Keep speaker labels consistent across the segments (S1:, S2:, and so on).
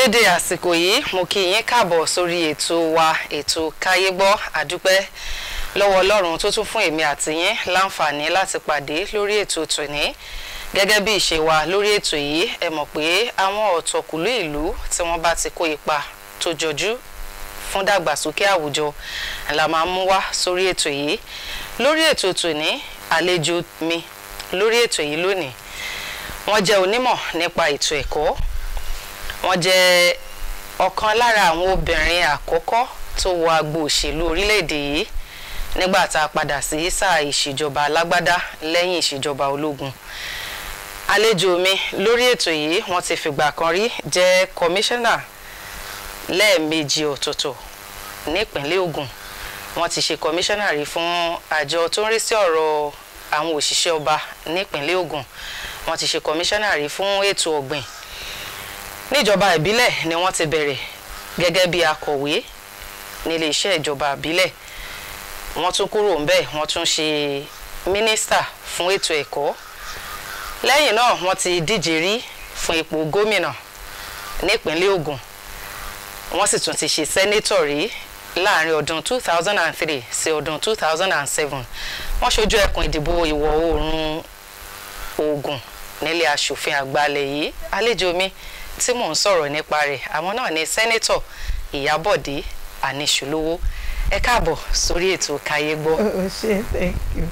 S1: dédé àsìkò yìí mo kí yín káàbọ̀ sórí ètò wa ètò káyé gbọ́ àdúpẹ́ lọ́wọ́ ọlọ́run tó tún fún èmi àti yín láǹfààní láti pàdé lórí ètò tòní gẹ́gẹ́ bí ìṣe wa lórí ètò yìí ẹ mọ̀ pé àwọn ọ̀tọ̀kùlú ìlú tí wọ́n bá ti kó ipa tó jọjú fún dàgbàsókè àwùjọ la máa mú wá sórí ètò yìí lórí ètò tòní àlejò mi lórí ètò yìí lónìí wọ́n jẹ́ onímọ̀ nípa ètò ẹ̀kọ́ wọ́n jẹ́ ọ̀kan lára àwọn obìnrin àkọ́kọ́ tó wọ agbo òṣèlú orílẹ̀-èdè yìí nígbà tá a padà sí sáà ìṣèjọba alágbádá lẹ́yìn ìṣèjọba ológun àlejò mi lórí ètò yìí wọ́n ti fìgbà kan rí jẹ́ kọmíṣánná lẹ́ẹ̀mejì ọ̀tọ̀ọ̀tọ̀ nípínlẹ̀ Ògùn wọ́n ti ṣe kọmíṣánná rí fún àjọ tó ń rí sí ọ̀rọ̀ àwọn òṣìṣẹ́ ọba nípínlẹ̀ Ògùn wọ́n ti ṣe kọmíṣánná rí fún ètò ọ̀gbìn níjọba ìbílẹ̀ ni wọ́n ti bẹ̀rẹ̀ gẹ́gẹ́ bí akọ̀wé nílé iṣẹ́ ìjọba ìbílẹ̀ wọ́n tún kúrò ńbẹ̀ wọ́n tún ṣe mínísítà fún ètò ẹ̀kọ́ lẹ́yìn náà wọ́n ti díje rí fún ipò gómìnà nípínlẹ̀ Ògùn wọ́n sì tún ti ṣe sẹ́nétọ̀ rí láàrin ọdún 2003 sí ọdún 2007 wọ́n ṣojú ẹkùn ìdìbò ìwọ̀ oòrùn Ògùn nílé aṣòfin àgbàlẹ̀ yìí àlejò mi tí mò ń sọ̀rọ̀ nípa rẹ̀ àwọn náà ni sẹ́nétọ̀ Ìyábọ̀dé Aníṣùlówó ẹ káàbọ̀ sórí ètò Káyé Gbọ́.
S2: Oh, ṣe thank you.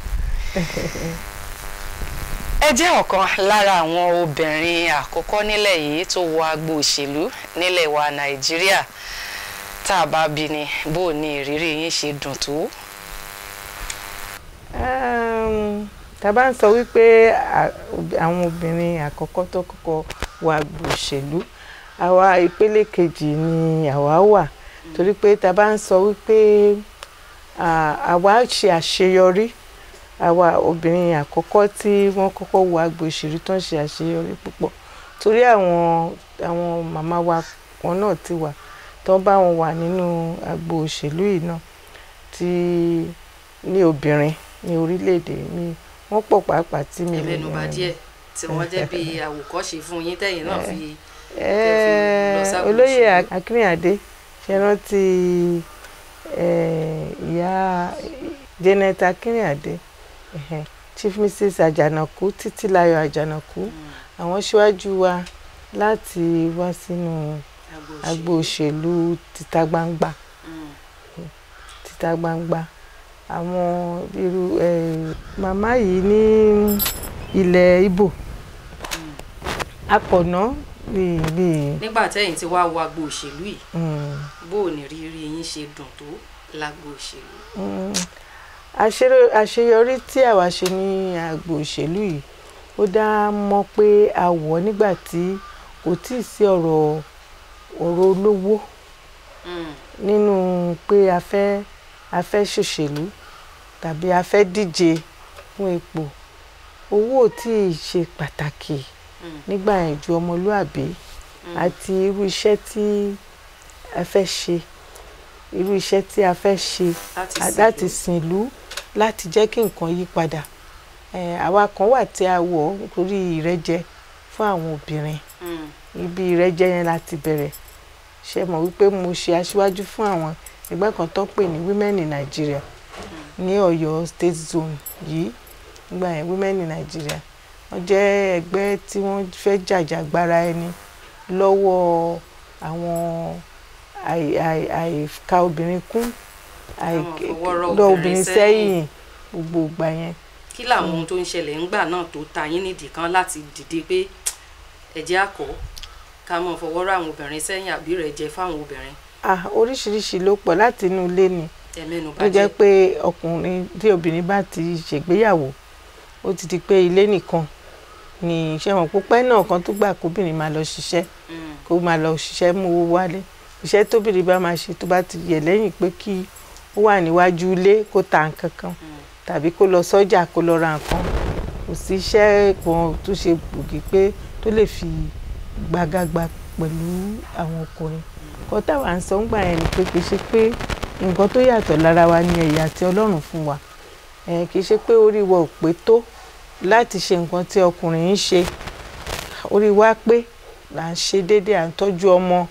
S1: ẹ jẹ́ ọ̀kan lára àwọn obìnrin àkọ́kọ́ nílẹ̀ yìí tó wọ agbo òṣèlú nílẹ̀ wa Nàìjíríà tá a bá bí ni bó ní ìrírí yín ṣe dùn tó.
S2: Um, tá a bá ń sọ wípé à- ob- àwọn obìnrin àkọ́kọ́ tó kọ́kọ́ wọ agbo òṣèlú àwa ìpele kejì ni àwa wà torí pé tá a bá ń sọ wípé à- àwa ṣe àṣeyọrí àwa obìnrin àkọ́kọ́ tí wọ́n kọ́kọ́ wọ agbo òṣèlú tó ń ṣe àṣeyọrí púpọ̀ torí àwọn àwọn màmá wa kan náà ti wà tó bá wọn wà nínú agbo òṣèlú yìí náà tí ní obìnrin ní orílẹ̀-èdè mi wọ́n pọ̀ pàápàá tí mi lè
S1: ẹlẹ́nubà
S2: rìn.
S1: díẹ̀ tí wọ́n jẹ́ bí àwòkọ́ṣe fún yín tẹ̀yìn náà fi
S2: Eh,
S1: lọ sábò
S2: olóyè
S1: òṣèlú.
S2: akínrìnàdé ṣe rántí eh, ìyá janet akínrìnàdé ẹhẹn, chief mrs àjànàkú títílayọ̀ àjànàkú àwọn síwájú wa láti wá sínú agbo òṣèlú títa gbangba títa gbangba àwọn irú eh, màmá yìí ní ilẹ̀ Ìgbò akọ̀nà bíi bíi
S1: nígbà tẹ́yìn tí wàá wo agbo òṣèlú yìí
S2: mm,
S1: bó o ní rírí yín ṣe dùn tó lágbo òṣèlú.
S2: mm, àṣeyọ- àṣeyọrí tí àwa ṣe ní agbo òṣèlú yìí ó dá mọ́ pé a wọ̀ nígbà tí kò tí ì sí ọ̀rọ̀ ọ̀rọ̀ olówó nínú pé a fẹ́ a fẹ́ ṣòṣèlú tàbí a fẹ́ díje fún ipò owó ò tí ì ṣe pàtàkì nígbà yẹn ju ọmọlúàbí àti irú iṣẹ́ tí a fẹ́ ṣe irú iṣẹ́ tí a fẹ́ ṣe
S1: láti
S2: a- láti sìn ìlú láti jẹ́ kí nǹkan yí padà Eh, àwa kan wà tí a wọ̀ nítorí ìrẹ́jẹ fún àwọn obìnrin ibi ìrẹ́jẹ yẹn láti bẹ̀rẹ̀ ṣe mọ̀ wípé mo ṣe aṣíwájú fún àwọn ẹgbẹ́ kan tó pè ní women in Nigeria ní Ọ̀yọ́ state zone yìí nígbà yẹn women in Nigeria wọ́n jẹ́ ẹgbẹ́ tí wọ́n fẹ́ jàjàgbara ẹni lọ́wọ́ àwọn àì- àì- àìka obìnrin kún
S1: Àwọn fọwọ́rọ́
S2: lọ
S1: obìnrin
S2: obìnrin
S1: sẹ́yìn.
S2: sẹ́yìn gbogbo ìgbà yẹn
S1: kí làwọn ohun tó ń ṣẹlẹ̀ ńgbà náà tó ta yín nídìí kan láti dìde pé ẹ̀jẹ̀ àkọ́ ká mọ̀ fọwọ́rọ́ àwọn obìnrin sẹ́yìn àbí rẹ̀ jẹ́ fáwọn obìnrin
S2: ah oríṣiríṣi ló pọ̀ láti inú ilé ni
S1: ẹ̀mẹ́nu
S2: tó jẹ́
S1: bàjẹ́
S2: pé ọkùnrin tí obìnrin bá ti ṣègbéyàwó ó ti di pé ilé nìkan ni iṣẹ́ wọn púpẹ́ náà kan tó gbà kóbìnrin máa lọ ṣiṣẹ́
S1: Mm,
S2: kó máa lọ ṣiṣẹ́ mú owó wálé iṣẹ́ tóbìnrin bá máa ṣe tó bá ti yẹ lẹ́yìn pé kí ó wà níwájú ilé kó ta nǹkan kan
S1: mm.
S2: tàbí kó lọ sọ́jà kó lọ ra nǹkan kò sí iṣẹ́ kan tó ṣe gbòógì pé tó lè fi gbàgàgbà pẹ̀lú àwọn ọkùnrin kọ́ táwa ń sọ ń gbà yẹn ni pé kì í ṣe pé nǹkan tó yàtọ̀ lára wa ni ẹ̀yà tí Ọlọ́run fún wa ẹ̀ kì í ṣe pé orí wa ò pé tó láti ṣe nǹkan tí ọkùnrin ń ṣe orí wa pé là ń ṣe déédéé à ń tọ́jú ọmọ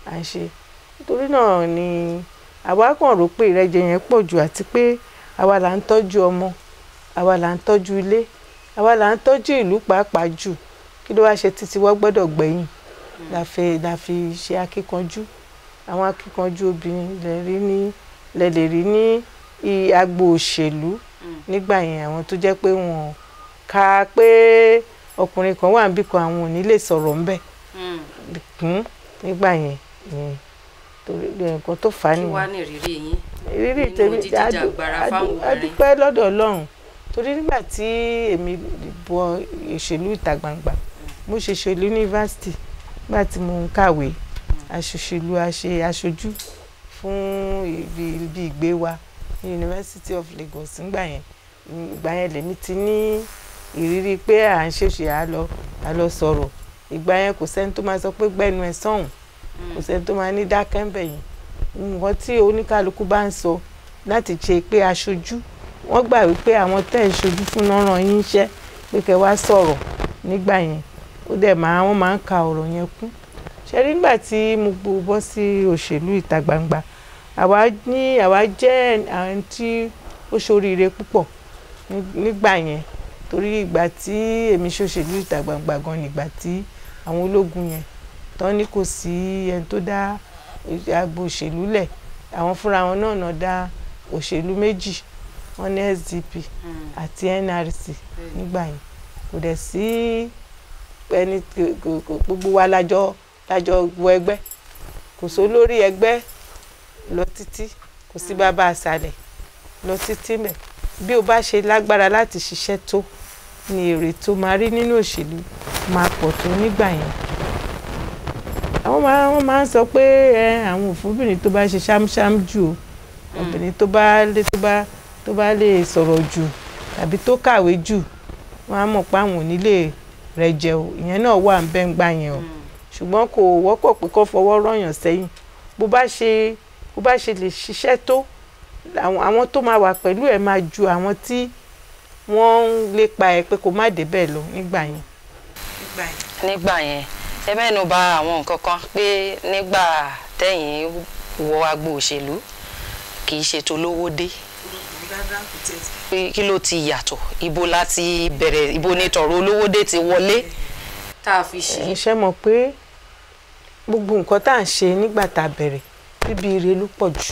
S2: à ń ṣe nítorí náà ni àwa kàn rò pé ìrẹ́jẹ yẹn pọ̀ jù àti pé àwa là ń tọ́jú ọmọ àwa là ń tọ́jú ilé àwa là ń tọ́jú ìlú pàápàá jù kí ló wá ṣe títí wọ́n gbọ́dọ̀ gbẹ̀yìn la fi la fi ṣe akíkanjú àwọn akíkanjú obìnrin lè rí ní lè lè rí ní i- agbo òṣèlú nígbà yẹn àwọn tó jẹ́ pé wọ́n ka pé ọkùnrin kan wà níbì kan àwọn ò ní lè sọ̀rọ̀ ńbẹ̀ kún nígbà yẹn yẹn torí nǹkan tó fà á
S1: kí wàá
S2: nìyẹn
S1: ní ìrírí yín
S2: ìrírí
S1: nínú
S2: tèmi
S1: jíjìjàgbara
S2: adu-
S1: fáwọn
S2: adu-
S1: obìnrin?
S2: adúpẹ́ lọ́dọ̀ ọlọ́run torí nígbà tí èmi bọ ìṣèlú ìta gbangba mo ṣe ṣèlú yunifásitì nígbà tí mo ń kàwé aṣòṣèlú aṣe aṣojú fún ibi ibi ìgbé wa ní University of Lagos nígbà yẹn ìgbà yẹn lèmi ti ní ìrírí pé à ń ṣèṣe à lọ à lọ sọ̀rọ̀ ìgbà yẹn kò sẹ́ni tó máa sọ pé gbẹ́nu ẹ̀ sọ̀hún kò sẹ́ni tó máa ní dákẹ́ ń bẹ̀ yẹn nǹkan tí oníkálukú bá ń sọ láti ṣe pé aṣojú wọ́n gbà wípé àwọn tẹ́ ẹ̀ ṣojú fún náà ràn yín iṣẹ́ pé kẹ́ wá sọ̀rọ̀ nígbà yẹn ó dẹ̀ máa wọ́n máa ń ka ọ̀rọ̀ yẹn kún ṣe rí nígbà tí mo gbó bọ́ sí òṣèlú ìta gbangba àwa ní àwa jẹ́ àwọn tí ó ṣoríire púpọ̀ ní- nígbà yẹn torí ìgbà tí èmi ṣòṣèlú ìta gbangba gan nígbà tí àwọn ológun yẹn tán ní kò sí ẹni tó dá agbo òṣèlú lẹ̀ àwọn fúnra wọn náà náà dá òṣèlú méjì wọn ní SDP àti NRC nígbà yẹn kò dẹ̀ sí ẹni kò- kò- kò- gbogbo wa lájọ lájọ wọ ẹgbẹ́ kò sí olórí ẹgbẹ́ lọ títí kò sí bàbá àṣàlẹ̀ lọ títí mẹ́ bí o bá ṣe lágbára láti ṣiṣẹ́ tó ni èrè tó máa rí nínú òṣèlú máa pọ̀ tó nígbà yẹn àwọn máa wọ́n máa ń sọ pé ẹ àwọn òfúrúbìnrin tó bá ṣe ṣámṣám jù o obìnrin tó bá lè tó bá tó bá lè sọ̀rọ̀ jù tàbí tó kàwé jù wọ́n á mọ̀ pé àwọn ò ní lè rẹ̀ jẹ o ìyẹn náà wà ń bẹ́ ń gbà yẹn o ṣùgbọ́n kò wọ́pọ̀ pé kó fọwọ́ rọ̀yàn sẹ́yìn bó bá ṣe bó bá ṣe lè ṣiṣẹ́ tó àwọn àwọn tó máa wà pẹ̀lú ẹ̀ máa ju àwọn tí wọ́n ń lépa ẹ̀ pé kó má débẹ̀ lọ nígbà yẹn. nígbà yẹn.
S1: nígbà yẹn ẹ mẹ́nu bà àwọn nǹkan kan pé nígbà tẹ̀yìn wọ agbo òṣèlú kì í ṣe tolówó dé pé kí ló ti yàtọ̀ ibo láti bẹ̀rẹ̀ ibo ni tọ̀rọ̀ olówó dé ti wọlé tá a fi ṣe.
S2: ẹ ṣe mọ̀ pé gbogbo nǹkan tá à ń ṣe nígbà tá a bẹ̀rẹ̀ bíbí ire ló pọ̀ jù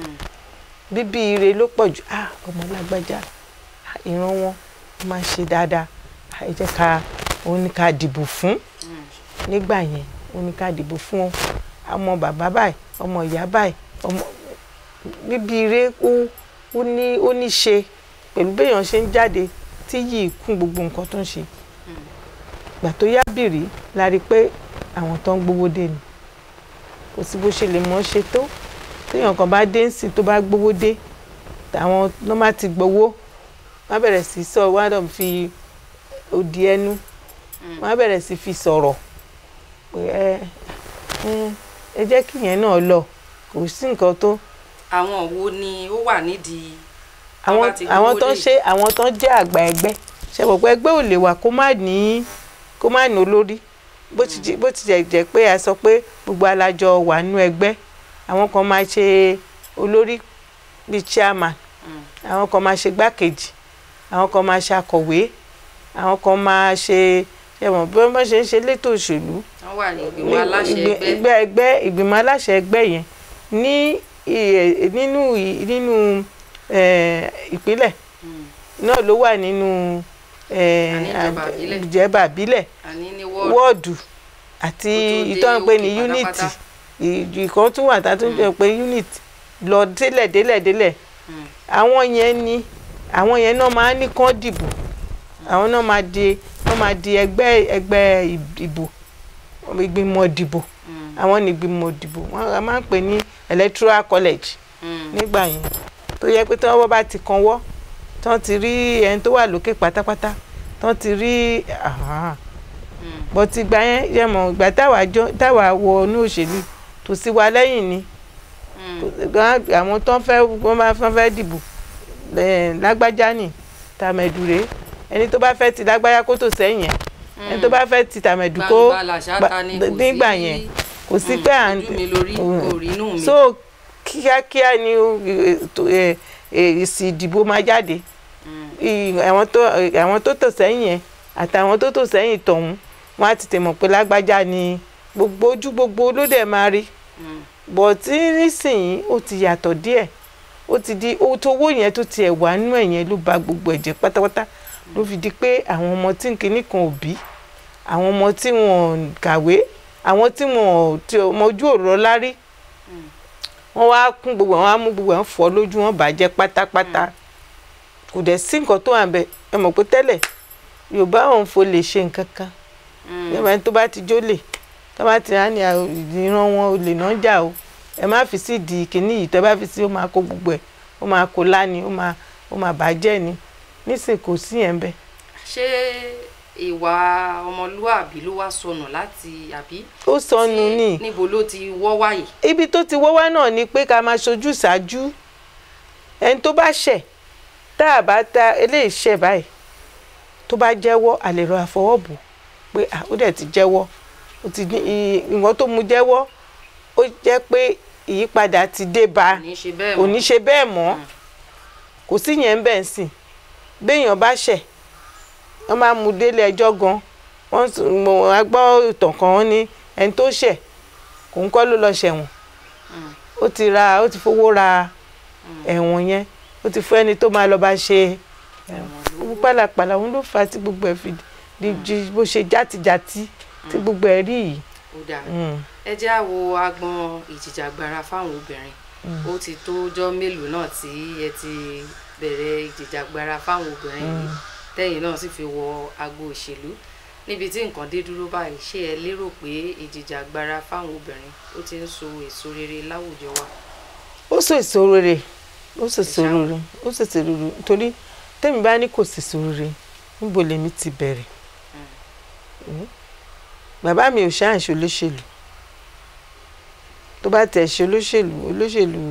S2: bíbí ire ló pọ̀ jù ah ọmọ lágbájá ah, ìran wọn wọ́n máa ń ṣe dáadáa ah, ẹ jẹ́ ká òun ní ká dìbò fún nígbà yẹn òun ní ká dìbò fún ọ ọmọ bàbá báyìí ọmọ ìyá báyìí ọmọ bíbí ire ó ó ní ó ní ṣe pẹ̀lú béèyàn ṣe ń jáde tí yìí kún gbogbo nǹkan tó ń ṣe gbà tó yá bìrì la rí i pé àwọn tó ń gbowó dé ni kò sí bó ṣe lè mọ́ ṣe tó téèyàn kan bá dé ńsìn tó bá gbowó dé àwọn ló má ti gbowó wọ́n á bẹ̀rẹ̀ sí sọ wọ́n á dọ̀ fi òdì ẹnu wọ́n á bẹ̀rẹ̀ sí fi sọ̀rọ̀ pé ẹ ẹ ẹ jẹ́ kí yẹn náà lọ kò sí nǹkan tó
S1: àwọn wo ni ó wà nídìí
S2: àwọn àwọn tó ń ṣe àwọn tó ń jẹ́ àgbà ẹgbẹ́ ṣe pọ̀ pé ẹgbẹ́ ò lè wà kó má ní kó má ní olórí bó ti jẹ́- bó ti jẹ́ jẹ́ pé a sọ pé gbogbo alájọ wà nínú ẹgbẹ́ àwọn kan máa ṣe olórí bíi chairman àwọn kan máa ṣe gbákejì àwọn kan máa ṣe akọ̀wé àwọn kan máa ṣe ṣe mọ̀ bí wọ́n bá ṣe ń ṣe létò òṣèlú
S1: wọ́n wà ní ìgbìmọ̀ aláṣẹ
S2: ìgbì-
S1: ẹgbẹ́
S2: ẹgbẹ́ ẹgbẹ́ ìgbìmọ̀ aláṣẹ ẹgbẹ́ yẹn ní ì- nínú ì- nínú eh, ìpínlẹ̀ náà ló wà nínú eh,
S1: Àní ìjọba ìbílẹ̀.
S2: ìjọba ìbílẹ̀
S1: àní ní wọ́ọ̀dù
S2: wọ́ọ̀dù àti
S1: Kó tó dé
S2: ìtọ́ ń pè ní
S1: òkè
S2: unity
S1: pátápátá.
S2: ìkan tún wà tá a tún jẹ́ pé unit lọ délẹ̀ délẹ̀ délẹ̀
S1: Mm.
S2: àwọn yẹn ni àwọn yẹn náà máa ń ní kán dìbò àwọn náà máa di wọ́n máa di ẹgbẹ́ ẹgbẹ́ ìbò ìgbìmọ̀ ìdìbò
S1: Mm.
S2: àwọn ní ìgbìmọ̀ ìdìbò wọ́n a máa ń pè ní electoral college
S1: Mm.
S2: nígbà yẹn tó yẹ pé tí wọ́n bá ti kan wọ́ tí wọ́n ti rí ẹni tó wà lókè pátápátá tí wọ́n ti rí ah,
S1: Mm.
S2: bọ́tí ìgbà yẹn yẹ mọ̀ ìgbà táwa jọ táwa wọ inú òṣèlú tó sí wa lẹ́yìn ni
S1: Mm.
S2: gan- àwọn tó ń fẹ́ wọ́n máa fẹ́ fẹ́ dìbò eh, lágbájá nì tàmẹ̀dùrẹ́ ẹni tó bá fẹ́ ti lágbájá kó tó sẹ́yìn yẹn ẹni tó bá fẹ́ ti tàmẹ̀dù kó
S1: Gbangba làṣà
S2: gba-
S1: ta ni kò
S2: nígbà
S1: sí-
S2: yẹn kò kò sí pé à ń
S1: ojú mi lórí kò rí inú mi.
S2: so kíákíá ni ó, ètò, ẹ, ẹ, èsì ìdìbò máa jáde I- àwọn tó àwọn tó tò sẹ́yìn yẹn àtàwọn tó tò sẹ́yìn tọ̀hún wọ́n á ti tẹ̀ mọ̀ pé lágbájá ni gbogbo ojú gbogbo ló dẹ̀ máa rí
S1: Mm.
S2: bọ̀ tí nísìnyí ó ti yàtọ̀ díẹ̀ ó ti di owó tó owó yẹn tó tiẹ̀ wà nínú ẹ̀ yẹn ló ba gbogbo ẹ̀jẹ̀ pátápátá ló fi di pé àwọn ọmọ tí nkíní kan ò bí àwọn ọmọ tí wọn ò kàwé àwọn tí wọn ò tí ọmọ ojú òrò lárí wọ́n wá kún gbogbo àwọn á mú gbogbo àwọn fọ́ lójú wọn bàjẹ́ pátápátá kò dẹ̀ sí nǹkan tó wà ń bẹ ẹ mọ̀ pé tẹ́lẹ̀ yorùbá òun fò lè ṣe nǹkan kan
S1: Mm.
S2: yẹ́n bá ní tó bá ti jólè tó bá ti rán ní àwọn ìran wọn olè náà jà o ẹ má fi sí di kínní yìí tó bá fi sí ó máa kó gbogbo ẹ̀ ó máa kó láni ó máa ó máa bàjẹ́ ni nísìn kò sí yẹn bẹ́ẹ̀.
S1: ṣé ìwà ọmọlúàbí ló wá sọnù láti àbí.
S2: ó sọnù
S1: tí-
S2: ní
S1: níbo ló ti wọ́ wáyé.
S2: ibi tó ti wọ́wá náà ni pé ká máa ṣojú ṣáájú ẹni tó bá ṣẹ̀ tá a bá ta eléyìí ṣẹ̀ báyìí tó bá jẹ́wọ́ àlè rọ àfọwọ́bù pé ah, ó dẹ̀ ti jẹ́wọ́ ó ti ní i- ìwọ̀n tó mu jẹ́wọ́ ó jẹ́ pé ìyípadà ti dé bá a
S1: kò ní ṣe bẹ́ẹ̀
S2: kò ní ṣe bẹ́ẹ̀ mọ́
S1: Mm.
S2: kò sí yẹn bẹ́ẹ̀ sìn béèyàn bá ṣẹ̀ wọ́n máa mú délé ẹjọ́ gan wọ́n s- mo á gbọ́ ìtàn kan wọ́n ní ẹni tó ṣẹ̀ kò ń kọ́ ló lọ ṣẹ̀wọ̀n
S1: Mm.
S2: ó ti ra ó ti fowó ra ẹ̀wọ̀n yẹn ó ti fún ẹni tó máa lọ bá ṣe gbogbo pàlàpàlà òun ló fà á tí gbogbo ẹ̀ fi di di bó ṣe játijàti tí gbogbo ẹ̀ rí yìí.
S1: ó dáa
S2: Mm.
S1: ẹ jẹ́ àwo agbọn ìjìjàgbara fáwọn obìnrin ó ti tó ọjọ́ mélòó náà tí ẹ ti bẹ̀rẹ̀ ìjìjàgbara fáwọn obìnrin yìí tẹ́yìn náà sì fi wọ agbo òṣèlú níbi tí nǹkan dé dúró báyìí ṣé ẹ lérò pé ìjìjàgbara fáwọn obìnrin ó ti ń so èso rere láwùjọ wa.
S2: ó sọ èso rere ó sọ èso rere ó sọ èso rere torí tẹ́mi bá ní kò sí èso rere níbo lèmi ti bẹ̀rẹ̀ Mm. bàbá mi ò ṣáà ṣe olóṣèlú tó bá tẹ̀ ṣe olóṣèlú olóṣèlú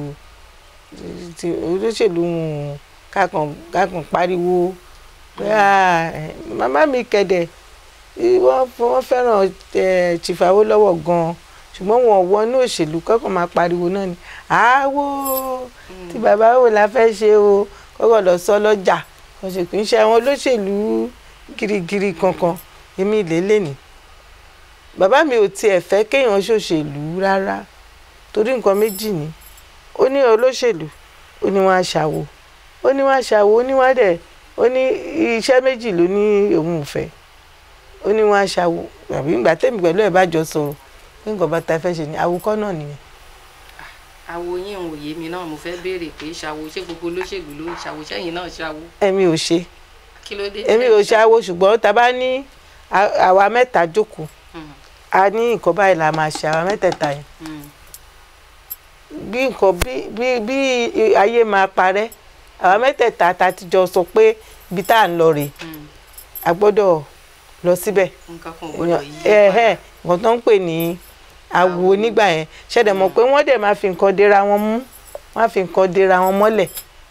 S2: ti olóṣèlú wọn kákan kákan pariwo pé "Ah, eh, màmá mi kẹ̀dẹ̀ eh, wọ́n wọ́n fẹ́ràn eh, Chief Awólọ́wọ̀ gan-an ṣùgbọ́n wọn ò wọnú òṣèlú kọ́kàn máa pariwo náà ni àáwó tí bàbá wò la fẹ́ ṣe o kọ́kọ́ lọ sọ lọ́jà ọ̀sẹ̀kùn iṣẹ́ àwọn olóṣèlú girigiri kankan èmi lélẹ̀ ni bàbá mi ò tiẹ̀ fẹ́ kéèyàn ṣòṣèlú rárá torí nǹkan méjì ni ó ní olóṣèlú ó ní wọn aṣàwò ó ní wọn aṣàwò ó ní wọn dẹ̀ ó ní iṣẹ́ méjì ló ní òun ò fẹ́ ó ní wọn aṣàwò àbí ìgbà tẹ̀mí pẹ̀lú ẹ̀ bá jọ sọ̀rọ̀ pé nǹkan bá ta fẹ́ ṣe ni àwòkọ́ náà nìyẹn
S1: àwo yín ò yé mi náà mo fẹ́ béèrè pé ṣàwo ṣé gbogbo olóṣèlú ló ń ṣàwo sẹ́yìn náà ṣàwo
S2: èmi ò ṣe
S1: kí ló dé.
S2: èmi ò ṣàwò ṣùgbọ́n tá a bá ní à- àwa mẹ́ta jókòó
S1: Mm,
S2: a ní nǹkan báyìí la máa ṣe àwa mẹ́tẹ̀ẹ̀ta yẹn
S1: mm,
S2: bí nǹkan bí bí bí ayé máa parẹ́ àwa mẹ́tẹ̀ẹ̀ta ta ti jọ sọ pé ibi tá à ń lọ rèé
S1: mm.
S2: a gbọ́dọ̀ lọ síbẹ̀
S1: nǹkan kan ò gbọ́dọ̀ yí
S2: ẹ̀hẹ́ nǹkan tó ń pè ní awo nígbà yẹn ṣẹ̀dẹ̀ mọ̀ pé wọ́n dẹ̀ máa fi nǹkan dera wọn mú wọ́n á fi nǹkan dera wọn mọ́lẹ̀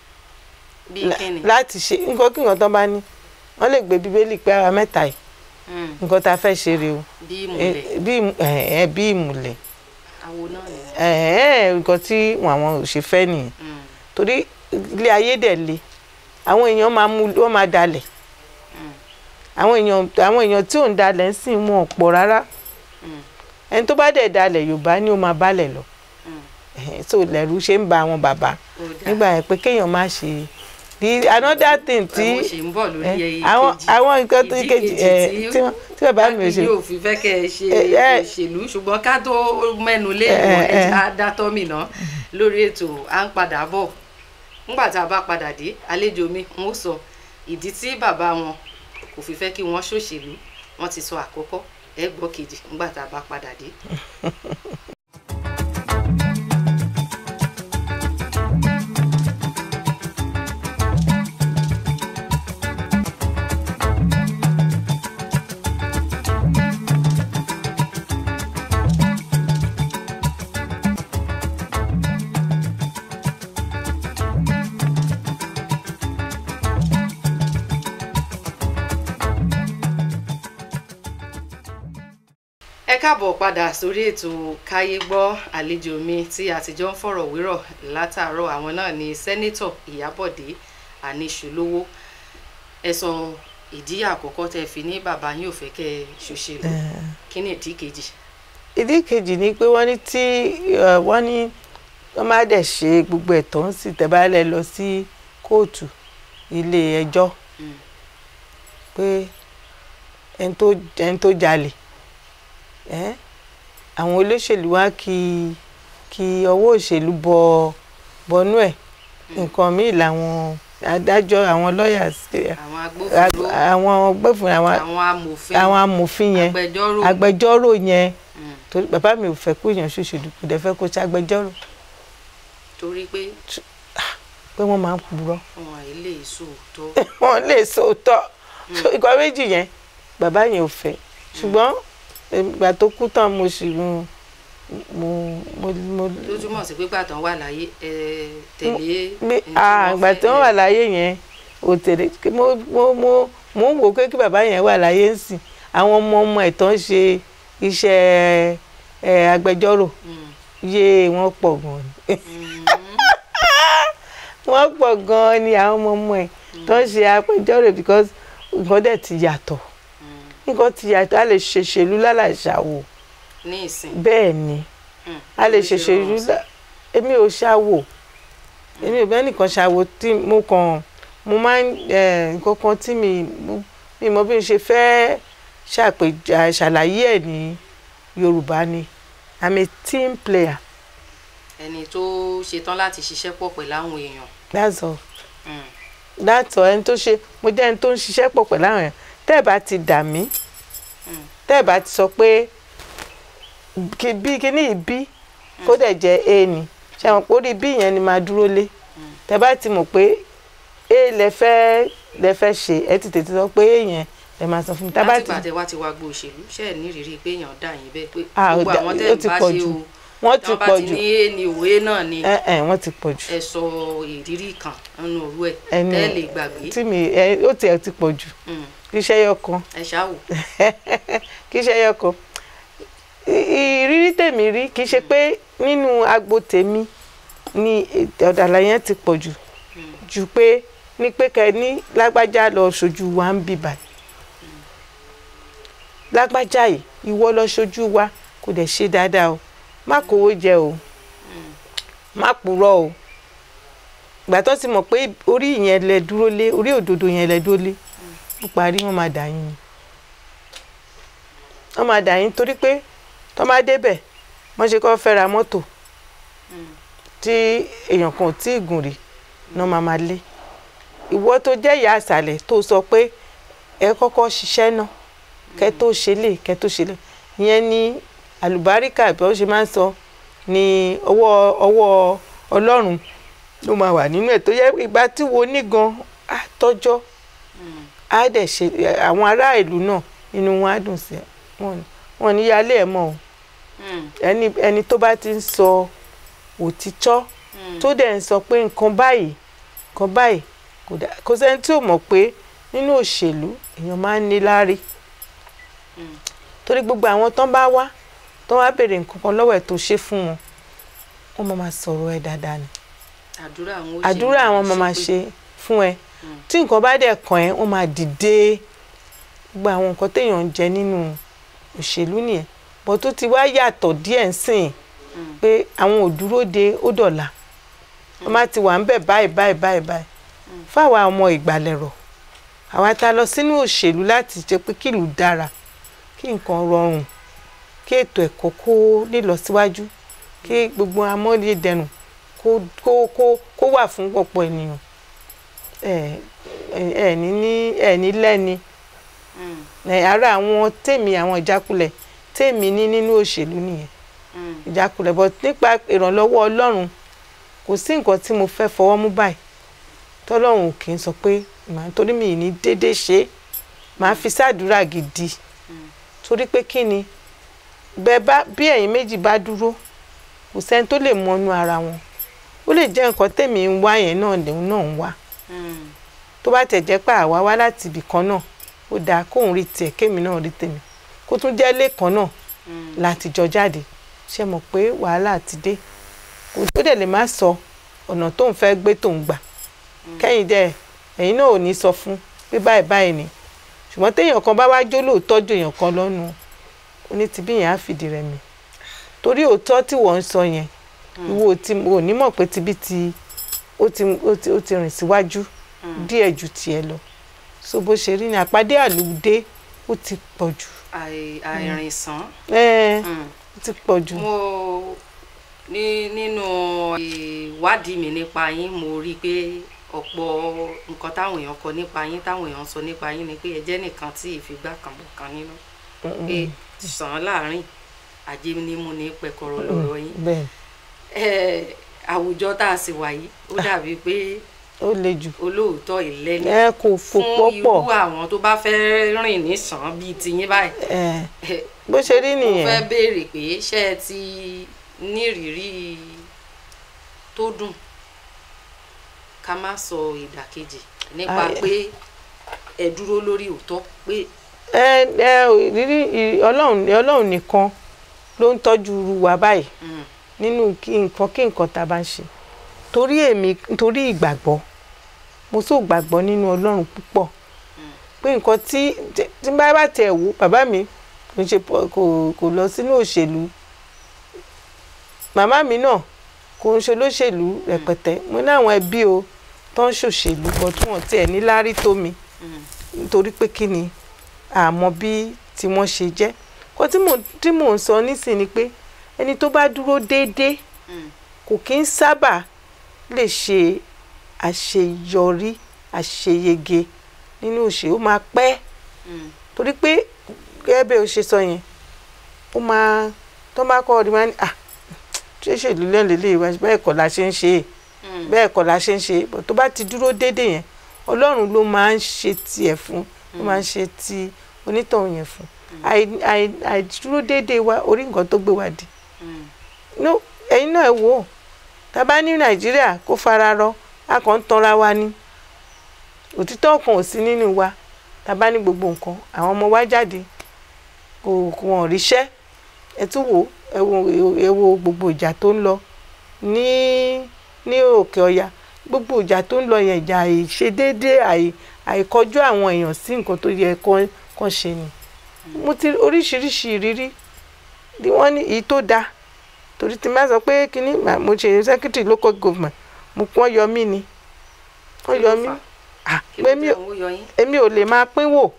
S1: bí kíni.
S2: láti ṣe nǹkan kí nǹkan tó bá ní wọ́n lè gbé bíbélì pé àwa mẹ́ta yìí
S1: Mm,
S2: nǹkan tá a fẹ́ ṣe rèé o
S1: bí
S2: Eh,
S1: ìmùlẹ̀
S2: bí ìmù- eh, eh, bí ìmùlẹ̀
S1: àwo náà ni.
S2: eh, eh, nǹkan tí àwọn ò ṣe fẹ́ nìyẹn
S1: Mm,
S2: torí ilé ayé dẹ̀ le àwọn èèyàn máa mú wọ́n máa dalẹ̀
S1: mm,
S2: àwọn èèyàn àwọn èèyàn tí ò ń dalẹ̀ ń sìn wọn ò pọ̀ rárá
S1: mm,
S2: ẹni tó bá dẹ̀ dalẹ̀ yorùbá ni ó máa balẹ̀ lọ
S1: mm.
S2: Ẹ̀hẹ́n, so lẹ́rú ṣe ń ba àwọn bàbá
S1: Ó dáa.
S2: nígbà yẹn pé kéèyàn má ṣe the another thing tí
S1: àwọn ṣì ń bọ̀ lórí
S2: eh,
S1: ẹyẹ
S2: àwọn
S1: kejì.
S2: àwọn nǹkan tó
S1: Ìdí
S2: kejì ẹ tí wọ́n- tí bàbá mi ò ṣe
S1: yóò fi fẹ́ kẹ́ ẹ ṣe
S2: Eh, eh.
S1: òṣèlú ṣùgbọ́n ká tó mẹ́nu lé
S2: Eh,
S1: ìwọ̀n
S2: eh,
S1: ẹja dátọ́ mi ná lórí ètò à ń padà bọ̀ nígbà tá a bá padà dé àlejò mi n ó sọ ìdí tí bàbá wọn kò fi fẹ́ kí wọ́n ṣòṣèlú wọ́n ti sọ àkọ́kọ́ ẹ gbọ́ kejì nígbà tá a bá padà dé. ẹ káàbọ̀ padà sórí ètò káyé gbọ́ àlejò mi tí a ti jọ ń fọ̀rọ̀ wérọ̀ látàárọ̀ àwọn náà ni sẹ́nẹ́tọ̀ ìyábọ̀dé àníṣùlówó ẹ̀sùn ìdí àkọ́kọ́ tẹ́ fi ní bàbá yín ò fẹ́ kẹ́ ẹ ṣòṣèlú kí ni ìdí kejì.
S2: ìdí kejì ni pé wọ́n ní tí eh, wọ́n ní wọ́n má dẹ̀ ṣe gbogbo ẹ̀tọ́ ń sì tẹ́bálẹ̀ lọ sí kóòtù ilé ẹjọ́
S1: Mm.
S2: pé ẹni tó ẹni tó jalè ẹ́ àwọn olóṣèlú wá kí kí ọwọ́ òṣèlú bọ bọnú ẹ̀ nǹkan míì làwọn adájọ́ àwọn lọ́ọ̀yà
S1: àwọn agbófinró
S2: àwọn gbẹ́fún àwọn
S1: àwọn amòfin
S2: àwọn amòfin yẹn
S1: agbẹjọ́rò
S2: agbẹjọ́rò yẹn
S1: Mm.
S2: torí bàbá mi ò fẹ́ kó èèyàn ṣòṣèlú kò dẹ̀ fẹ́ kó ṣàgbẹjọ́rò
S1: torí pé
S2: pé wọ́n máa ń purọ́
S1: wọn ilé ìṣòótọ́
S2: wọ́n lè sòótọ́ so ìgbà méjì yẹn bàbá yẹn ò fẹ́ ṣùgbọ́n ìgbà tó kú tán mo sì mo mo mo mo
S1: tó túmọ̀ sí pé gbàtàn wà láyé ẹ tẹ̀lé
S2: mi
S1: ẹni tí
S2: ah
S1: wọ́n
S2: ìgbà
S1: fẹ́
S2: tí wọ́n wà láyé yẹn ò tẹ̀lé mo mo mo mo ń wò pé kí bàbá yẹn wà láyé ń sìn àwọn ọmọ ọmọ ẹ̀ tán ṣe iṣẹ́ ẹ agbẹjọ́rò
S1: Mm.
S2: yé wọ́n pọ̀ gan ni
S1: Mm.
S2: wọ́n pọ̀ gan ni àwọn ọmọ ọmọ ẹ̀ tó ń ṣe agbẹjọ́rò because nǹkan dẹ̀ ti yàtọ̀
S1: Mm.
S2: nǹkan ti yàtọ̀ a lè ṣèṣèlú lálàṣàwò
S1: ní ìsìn
S2: bẹ́ẹ̀ ni
S1: Mm.
S2: a lè
S1: Bó ṣe
S2: ṣèṣèlú
S1: rọrùn sí.
S2: lá- èmi ò ṣàwò èmi ò bẹ́ẹ̀ nìkan ṣàwò tí mo kàn mo máa ń eh, nǹkan kan tí mi mo- mi mọ bí n ṣe fẹ́ ṣàpèjà ṣàlàyé ẹ̀ ní Yorùbá ni I'm a team player
S1: ẹni tó ṣetán láti ṣiṣẹ́ pọ̀ pẹ̀lú àwọn èèyàn
S2: that's all
S1: Mm.
S2: that's all ẹni tó ṣe mo jẹ́ ẹni tó ń ṣiṣẹ́ pọ̀ pẹ̀lú àwọn èèyàn tẹ́ ẹ̀ bá ti dà mí
S1: Mm.
S2: tẹ́ ẹ̀ bá ti sọ pé kí bí kíní yìí bí kó dẹ̀ jẹ́ a ni ṣe àwọn pé orí bí yẹn ni máa dúró lé tẹ́ bá ti mọ̀ pé a lẹ fẹ́ lẹ fẹ́ ṣe ẹ ti tètè sọ pé a yẹn ẹ máa sọ fún mi tá bá
S1: láti
S2: ti
S1: gbàtẹ́ wá ti wá gbọ́ òṣèlú ṣe é nírìírí pé èèyàn dà yín bẹ́ẹ̀ pé
S2: Ah, ó
S1: gbogbo
S2: dà-
S1: àwọn
S2: ó
S1: tẹ́
S2: ti
S1: ń bá
S2: pọ̀
S1: ṣe
S2: jù.
S1: o
S2: wọ́n
S1: tí
S2: ti
S1: wọ́n bá
S2: pọ̀
S1: ti
S2: jù
S1: ní é ní òwe náà ni
S2: ẹ ẹ wọ́n ti pọ̀ jù
S1: ẹ sọ ìrírí kan nínú òru ẹ
S2: Ẹnu-
S1: tẹ́ lè gbàgbé
S2: tí mi ẹ ó tiẹ̀ ti pọ̀ jù
S1: Mm.
S2: kí iṣẹ́ yọ kan
S1: ẹ ṣáwò
S2: kì í ṣe ẹyọ kan I- ìrírí tèmi rí kì í ṣe pé nínú agbo tèmi ni ọ̀dàlà yẹn ti pọ̀ jù jù pé ní pé kẹ ní lágbájá lọ ṣojú wa ń bì báyìí lágbájá yìí ìwọ lọ ṣojú wa kò dẹ̀ ṣe dáadáa o má kówó jẹ o má purọ́ o ìgbà tó ti mọ̀ pé orí yẹn lẹ dúró lé orí òdodo yẹn lẹ dúró lé ó parí wọn máa dà yín ni wọ́n máa dà yín torí pé tó máa débẹ̀ wọ́n ṣe kọ́ fẹ́ ra mọ́tò tí èèyàn kan ò tí ì gùn rí náà máa máa lé ìwọ tó jẹ́ ìyá àṣàlẹ̀ tó sọ pé ẹ kọ́kọ́ ṣiṣẹ́ náà kẹ́ tó ṣe lè kẹ́ tó ṣe lè ìyẹn ní àlùbáríkà bí wọ́n ṣe máa ń sọ ní ọwọ́ ọwọ́ ọlọ́run ló máa wà nínú ẹ̀ tó yẹ ìgbà tí wo ní gan á tọ́jọ́ á dẹ̀ ṣe àwọn ará ìlú náà inú wọn á dùn sí ẹ wọn ní- wọn ní yálé ẹ mọ́ o ẹni ẹni tó bá ti ń sọ òtítọ́ tó dẹ̀ ń sọ pé nǹkan báyìí nǹkan báyìí kò dá kò sẹ́ni tí ò mọ̀ pé nínú òṣèlú èèyàn máa ń ní láárí torí gbogbo àwọn tán bá wá tán wá béèrè nǹkan kan lọ́wọ́ ẹ̀ tó ṣe fún wọn wọ́n máa máa sọ̀rọ̀ ẹ̀ dáadáa ni
S1: àdúrà àwọn ó ṣe
S2: àdúrà àwọn máa máa ṣe fún ẹ tí nǹkan bá dẹ̀ kàn ẹ́ wọ́n máa dìde gbogbo àwọn nǹkan téèyàn ń jẹ nínú òṣèlú nìyẹn bọ́ tó ti wá yàtọ̀ díẹ̀ ń sìn pé àwọn ò dúró de ó dọ̀la wọ́n má ti wà ń bẹ̀ báyìí báyìí báyìí báyìí fáwa ọmọ ìgbàlẹ̀rọ̀ àwa ta lọ sínú òṣèlú láti jẹ́ pé kílùú dára kí nǹkan rọrùn kí ètò ẹ̀kọ́ kó nílọsíwájú kí gbogbo amóyédẹrùn kó kó kó kó wà fún ọ̀pọ̀ ènìyàn ẹ ẹ ní ní ẹ ní lẹ́ni ẹ ara àwọn tèmi àwọn ìjákulẹ̀ tèmi ní nínú òṣèlú nìyẹn ìjákulẹ̀ but nípa ìrànlọ́wọ́ ọlọ́run kò sí nǹkan tí mo fẹ́ fọwọ́ mú báyìí tọ́lọ́run ò kì í sọ pé màá torí mi ì ní déédéé ṣe é màá fi sàdúrà gidi torí pé kí ni bẹ́ẹ̀ bá bí ẹ̀yin méjì bá dúró kò sẹ́ni tó lè mọnú ara wọn ó lè jẹ́ nǹkan tèmi ń wá yẹn náà lòun náà ń wá tó bá tẹ̀ jẹ́ pé àwa wá láti ibì kan náà ó dáa kóun rí tiẹ̀ kémi náà rí tèmi kó tún jẹ́ lẹ́ẹ̀kan náà láti jọ jáde ṣe mọ̀ pé wàhálà ti dé kò tó dẹ̀ lè má sọ ọ̀nà tó ń fẹ́ gbé tó ń gbà kẹ́yìn dẹ̀ ẹ̀yin náà ò ní sọ fún pé báyìí báyìí ni ṣùgbọ́n téèyàn kan bá wá jó lóòótọ́ ju èèyàn kan lọ́nu onítìbí yẹn á fìdí rẹ̀ mi torí òótọ́ tí wọ́n ń sọ yẹn ìwọ tí ò ní mọ̀ pé tibí ti ó ti ó ti ó ti rìn síwájú díẹ̀ ju tiẹ̀ lọ so bó ṣe rí ni àpàdé àlùdé ó ti pọ̀ jù
S1: àì- àìrìnsàn.
S2: ẹ́ẹ́
S1: Mm.
S2: ó ti pọ̀ jù
S1: mo ní nínú ìwádìí mi nípa yín mo rí i pé ọ̀pọ̀ nǹkan táwọn èèyàn kọ nípa yín táwọn èèyàn sọ nípa yín ni pé ẹ jẹ́ nìkan tí ìfigbá kan bọ̀ kan nínú pé sàn án láàrin ajé ni mo ní pẹ̀kọ̀rọ̀ lọ́rọ̀ yín
S2: bẹ́ẹ̀
S1: Eh, àwùjọ tá a sì wà yìí ó dàbí pé
S2: ó le jù
S1: olóòótọ́ ìlẹ́ni
S2: ẹ kò fò
S1: fún irú
S2: pọ́pọ̀
S1: àwọn tó bá fẹ́ rìn nísàn bíi tiyín báyìí
S2: ẹ
S1: Eh,
S2: bó ṣe rí
S1: mo fẹ́
S2: nìyẹn
S1: béèrè pé ṣé ẹ ti nírìírí tó dùn ká má sọ ìdàkejì nípa
S2: Ai-
S1: pé ẹ dúró lórí òótọ́ pé
S2: ẹ ẹ rírí ì- ọlọ́run ọlọ́run nìkan ló ń tọ́jú irú wa báyìí
S1: mm,
S2: nínú kí nǹkan kí nǹkan tá a bá ń ṣe torí èmi torí ìgbàgbọ́ mo tó gbàgbọ́ nínú ọlọ́run púpọ̀ pé nǹkan tí tí tí bá bá tẹ̀ wò bàbá mi kò ṣe pọ- kò kò lọ sínú òṣèlú màmá mi náà kò ń ṣe olóṣèlú rẹpẹtẹ mo ní àwọn ẹbí o tó ń ṣòṣèlú bọ́ tí wọ́n tiẹ̀ ní láárí tó mi
S1: mm,
S2: nítorí pé kí ni àmọ́ bí tí wọ́n ṣe jẹ́ kó tí mò tí mò ń sọ nísìn ni pé ẹni tó bá dúró déédéé
S1: mm,
S2: kò kí ń sábà lè ṣe àṣeyọrí àṣeyege nínú òṣèlú ó máa pẹ́
S1: mm,
S2: torí pé gẹ́gẹ́ bí o ṣe sọ yẹn ó máa tó bá kọ́ ọdún máa ní ah ṣé ṣèlú lẹ́nu lélẹ́yìí wá bẹ́ẹ̀ kọ́ la ṣe ń ṣe é
S1: mm,
S2: bẹ́ẹ̀ kọ́ la ṣe ń ṣe é bọ̀ tó bá ti dúró déédéé yẹn ọlọ́run ló máa ń ṣe tiẹ̀ fún ló máa ń ṣe ti onítọ̀hún yẹn fún àì- àì- àìdúró déédéé wa orí nǹkan tó gbé wa dì
S1: mm,
S2: no ẹ̀yin náà ẹ wò ó tá a bá ní nàìjíríà kó fara rọ a kàn ń tanra wa ni òtítọ́ kan ò sí nínú wa tá a bá ní gbogbo nǹkan àwọn ọmọ wa jáde kò kò wọ́n ríṣẹ́ ẹ tún wò ó, ẹ wo ẹ wo gbogbo ìjà tó ń lọ ní ní òkè ọya gbogbo ìjà tó ń lọ yẹn ìjà àìṣedéédé àì àìkọjú àwọn èèyàn sí nǹkan tó yẹ kán kán ṣe ni mo ti oríṣiríṣi ìrírí ni wọ́n ní èyí tó dáa torí tí n bá sọ pé kínní mà- mo ṣe secretary local government mo pọ́n yọ mí ni wọ́n
S1: Kí ló
S2: yọ mí
S1: fà?
S2: ah
S1: kí
S2: pé
S1: ló
S2: mi
S1: jẹ́
S2: ò
S1: owó yọ yín
S2: èmi ò lè máa pínwó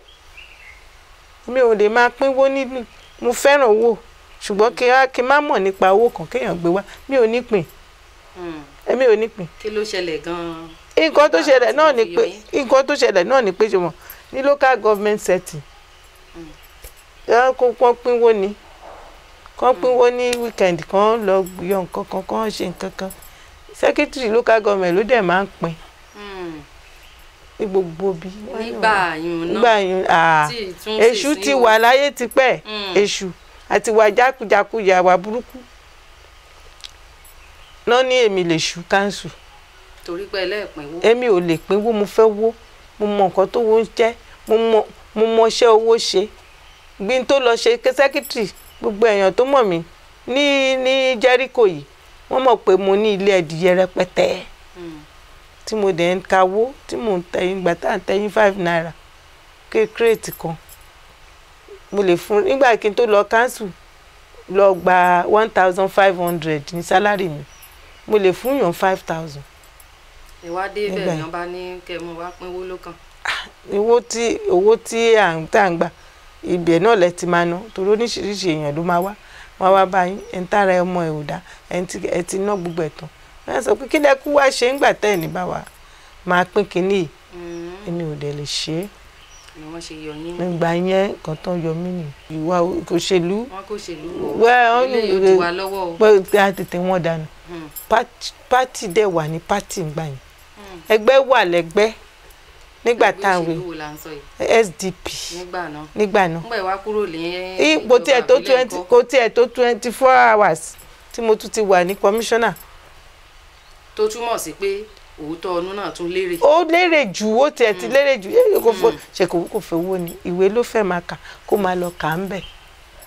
S2: mi ò lè máa pínwó nínú mo fẹ́ràn owó ṣùgbọ́n kí á kí n má mọ̀ nípa owó kan kéèyàn gbé wá mi ò ní pín
S1: Mm,
S2: èmi ò ní pín
S1: kí ló ṣẹlẹ̀ gan-an
S2: nǹkan tó
S1: Nígbà
S2: ṣẹlẹ̀
S1: tí
S2: náà
S1: wọ́n
S2: ni
S1: fi
S2: pé
S1: yọ yín.
S2: nǹkan tó ṣẹlẹ̀ náà ni pé ṣe mọ̀ ní local government setting
S1: Mm.
S2: ẹ kó kán pínwó ni kán pínwó ní weekend kan lọ yọ nǹkan kan kán ṣe nǹkan kan secretary local government ló dẹ̀ máa ń pín
S1: Mm,
S2: ní gbogbo bí.
S1: nígbà yùn
S2: nígbà
S1: náà
S2: yẹn ah,
S1: tí ìtún
S2: èṣù ti wà láyé tipẹ́
S1: Mm.
S2: èṣù àti wà jákujàku yàwá burúkú náà ní èmi lè ṣù káńsù
S1: torí pé ẹlẹ́ẹ̀pínwó
S2: èmi ò lè pínwó mo fẹ́ wó mo mọ nǹkan tó wó ń jẹ́ mo mọ mo mọ iṣẹ́ owó ṣe bí n tó lọ ṣe sẹ́kítírì gbogbo èèyàn tó mọ̀ mí ní ní Jẹ́ríkò yìí wọ́n mọ̀ pé mo ní ilé ẹ̀dìyẹ rẹpẹtẹ
S1: Mm,
S2: tí mo dẹ̀ ń kawó tí mò ń tẹ̀yìn gbà tá à ń tẹ̀yìn five naira ké kírètì kan mo lè fún nígbà kí n tó lọ káńsù lọ gba one thousand five hundred ní sálárì mi mo lè fún yàn five thousand
S1: ẹ wá dé
S2: Nígbà
S1: bẹ́ẹ̀
S2: yẹn.
S1: ni wọ́n bá ní kẹ́ ẹ mú wá pínwó lókàn
S2: owó tí owó tí à ń tà ń gbà ibẹ̀ náà lẹ ti máa ná torí oríṣiríṣi èèyàn ló máa wá wá wá báyìí ẹ̀ ń tára ẹ ọmọ ẹ̀ ò dá ẹ̀ ń ti ẹ̀ ti ná gbogbo ẹ̀ tán wọ́n sọ pé kí lẹ kú wá ṣe ń gbà tẹ́ ẹ̀ ní bá wa máa pín kínní yìí
S1: Mm,
S2: èmi ò dẹ̀ lè ṣe é
S1: ni wọ́n ṣe yọ yín
S2: nígbà yẹn nǹkan tán yọ mí nì ìwà òṣèlú
S1: wọn kò ṣèlú
S2: Well,
S1: wọ
S2: wọ́n
S1: ilé
S2: ní-
S1: yóò ti wà lọ́wọ́ o.
S2: pé a tètè wọ́n dànù
S1: Mm,
S2: Pát- pátì dẹ̀ wà ní pátì ńgbà yẹn
S1: mm.
S2: ẹgbẹ́ wà lẹ́gbẹ́ nígbà
S1: Ẹgbẹ́
S2: táwọn
S1: òṣèlú wo là ń sọ yìí
S2: SDP
S1: nígbà náà
S2: nígbà náà
S1: nígbà ìwá kúrò ní
S2: ipò tí ẹ tó
S1: ìjọba
S2: twenty
S1: ìbílẹ̀
S2: kò tí ẹ tó twenty four hours tí mo tún ti wà ní commissioner
S1: ńkọ́, tó túmọ̀ sí pé òótọ́ ọdún náà tún lérè
S2: ó lérè jù ó tiẹ̀ ti lérè jù ẹ kò fọ ṣe kò kò fẹ́ owó ni ìwé ló fẹ́ máa kà kó máa lọ kà á ń bẹ̀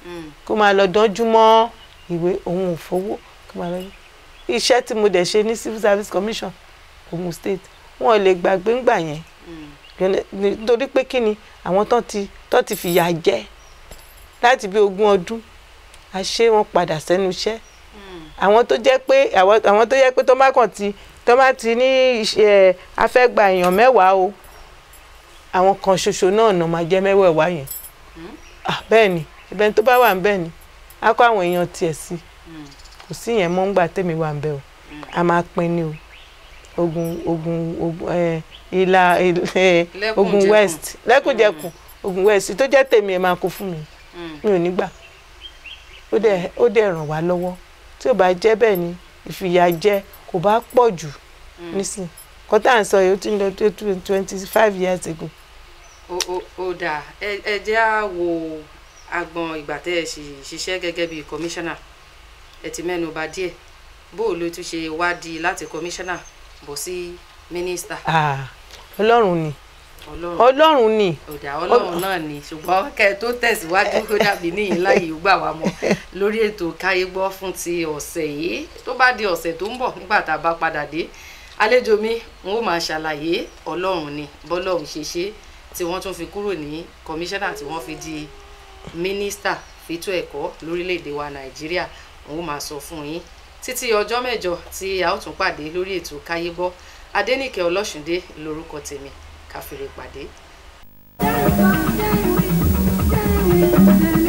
S1: Mm.
S2: kó máa lọ dánjú mọ́ ìwé òun ò fowó kó máa lọ iṣẹ́ tí mo dẹ̀ ṣe ní civil service commission Ogun State wọn ò lè gbàgbé ńgbà yẹn
S1: Mm.
S2: nítorí pé kí ni àwọn tán ti tán ti fìyà jẹ láti bí ogún ọdún a ṣe wọn padà sẹ́nu iṣẹ́
S1: Mm.
S2: àwọn tó jẹ́ pé àwọn àwọn tó jẹ́ pé tó bá kàn ti tó bá ti ní iṣẹ́ afẹ́gba èèyàn mẹ́wàá o àwọn kan ṣoṣo náà nà máa jẹ́ mẹ́wẹ̀ẹ̀wá yẹn
S1: Mm.
S2: ah bẹ́ẹ̀ ni ibẹ̀ tó bá wà ń bẹ́ẹ̀ ni a kó àwọn èèyàn tiẹ̀ sí
S1: Mm.
S2: kò sí yẹn mọ́ ńgbà tèmi wà ń bẹ́ẹ̀ o
S1: Mm.
S2: a máa pín ní o ogun ogun ogun ẹ ìlà ẹ
S1: Lẹ́kùnjẹkùn.
S2: ogun west lẹ́kùnjẹkùn ogun west tó jẹ́ tèmi ẹ̀ máa kó fún mi
S1: Mm.
S2: mi ò ní gbà ó dẹ̀ ó dẹ̀ ràn wá lọ́wọ́ tí ò bá jẹ́ bẹ́ẹ̀ ni ìfìyàjẹ kò bá pọ̀ jù
S1: Mm.
S2: nísìn kọ́tà à ń sọ yìí ó ti ń lọ tó twenty five years ago.
S1: ó ó ó dáa ẹ ẹ jẹ́ á wo agbọn ìgbà tẹ́ ẹ ṣì ṣiṣẹ́ gẹ́gẹ́ bíi kọmíṣánná ẹ ti mẹ́nu bà díẹ̀ bó o ló tún ṣe wádìí láti kọmíṣánná bọ̀ sí mínísítà
S2: Ah, ọlọ́run ni
S1: ọlọ́run
S2: ọlọ́run ni
S1: ọ̀dà ọlọ́run náà ni ṣùgbọ́n kẹ́ ẹ tó tẹ̀síwájú ó dàbí níyìn láyé ó gbà wá mọ́ lórí ètò káyé gbọ́ fún ti ọ̀sẹ̀ yìí tó bá di ọ̀sẹ̀ tó ń bọ̀ nígbà tá a bá padà dé àlejò mi n ó máa ṣàlàyé ọlọ́run ni bọ́lọ́run ṣe ṣe tí wọ́n tún fi kúrò ní kọmíṣánná tí wọ́n fi di mínísítà fètò ẹ̀kọ́ lórílẹ̀‐èdè wa nàìjíríà n ó máa sọ fún yín títí ọjọ́ mẹ́jọ tí a ó tún pàdé lórí ètò káyé gbọ́ adẹ́nìkẹ́ ọlọ́ṣùndé lórúkọ tèmi káfíńrè pàdé.
S3: Dance, dance, dance, dance, dance.